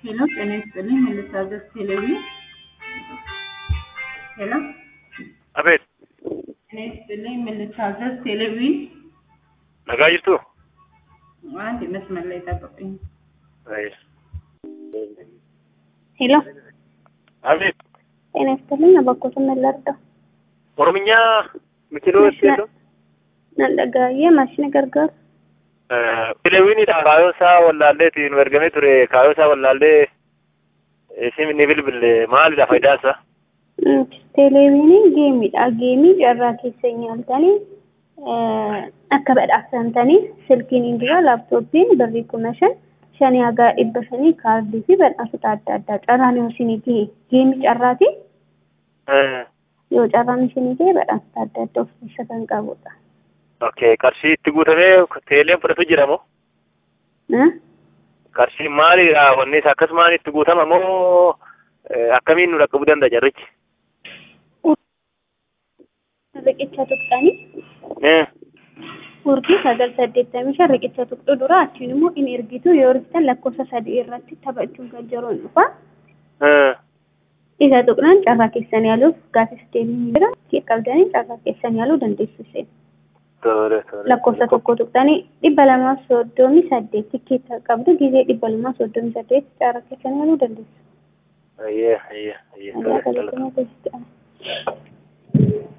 ሄሎ ጤና ይስጥልኝ መልሳገር ቴሌቪ ሄሎ አቤት ጤና ይስጥልኝ መልሳገር ቴሌቪ nagaa jirtu አንድ መስመር ላይ ጠብቁኝ ሄሎ አቤት ጤና ይስጥልኝ አባኮትን መላርዳ oromiyaa mikilooti jedhu nandhagaayee maashina gargaaru fileewwiniidha kaayoo isaa wallaalleeti nu ergamee ture kaayoo isaa wallaallee isin ni bilbille maalidha faayidaan isaa teleeviiniin geemiidha geemii carraa keessa nyaaltanii akka badhaafamtanii silkiin indira laaptooppiin birrii kuma shan shanii hagaa dhibba shanii kaardii fi badhaasota adda addaa carraan yoo isinii gahe geemii carraati yoo carraan isinii gahe badhaasota adda addaa of keessa kan qabudha. okay qarshii itti guutamee teeleen fudhatu jira moo qarshii maalidha wanni isaa akkasumaan itti guutama moo akkamiin nu dhaqqabuu danda'a carrichi riqicha tuqxanii urjii sagal saddeettamii shan riqicha tuqxu dura achiin immoo in ergitu yoo ergitan lakkoofsa sadii irratti taphachuun kan jiruun dhufa. Isa tuqnaan carraa keessan yaaluuf gaafis deemni jira. Qabdanii carraa keessan yaaluu dandeessu seen. Lakkoofsa tokko tuqxanii dhibba lamaaf soddomii saddeet tikkeetta qabdu gizee dhibba lamaaf soddomii saddeet carraa keessan yaaluu dandeessu. Ayyee ayyee ayyee. Ayyee